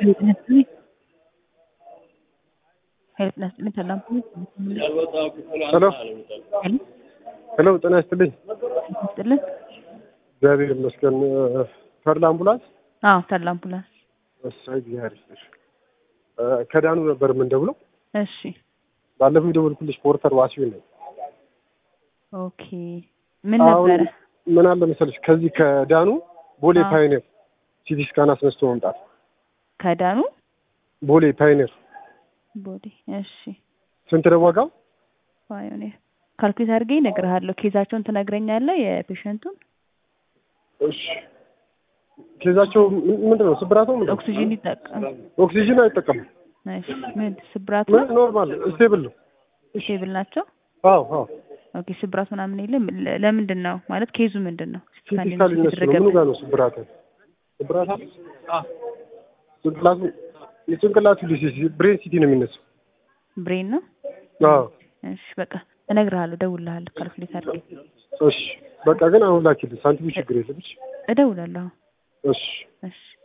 ሄሎ ሄሎ፣ ጤና ይስጥልኝ። ይስጥልን። እግዚአብሔር ይመስገን። ተድላ አምቡላንስ? አዎ ተድላ አምቡላንስ። እሰይ እግዚአብሔር ይስጥሽ። ከዳኑ ነበር የምንደውለው። እሺ ባለፈው የደወልኩልሽ ፖርተር ዋሲው ነኝ። ኦኬ። ምን አሁን ነበረ? ምን አለ መሰለሽ ከዚህ ከዳኑ ቦሌ አዎ። ፓይኔር ሲቲ ስካን አስነስቶ መምጣት። ከዳኑ ቦሌ ፓይኔር ቦዲ። እሺ ስንት ነው ዋጋው? ፓዮኒር ካልኩሌት አድርጌ እነግርሃለሁ። ኬዛቸውን ትነግረኛለህ የፔሸንቱን? እሺ ኬዛቸው ምን- ምንድን ነው? ስብራቱ ምንድን ነው? ኦክሲጂን ይጠቀም። ኦክሲጅን አይጠቀምም። እሺ ምን ስብራቱ ምን ኖርማል ስቴብል ነው። ስቴብል ናቸው? አዎ አዎ ኦኬ ስብራት ምናምን የለም። ለ- ለምንድን ነው ማለት ኬዙ ምንድን ነው? ሲቲ ስካን ሊነሱ ነው። ምኑ ጋር ነው ስብራት? ስብራት አለ? ጭንቅላቱ የጭንቅላቱ ዲሲስ ብሬን ሲቲ ነው የሚነሳው። ብሬን ነው። አዎ እሺ በቃ እነግርሃለሁ፣ እደውልልሃለሁ ካልኩሌት አድርጌ እሺ በቃ ግን አሁን ላኪልኝ። ሳንቲሙ ችግር የለም። እሺ እደውላለሁ። እሺ እሺ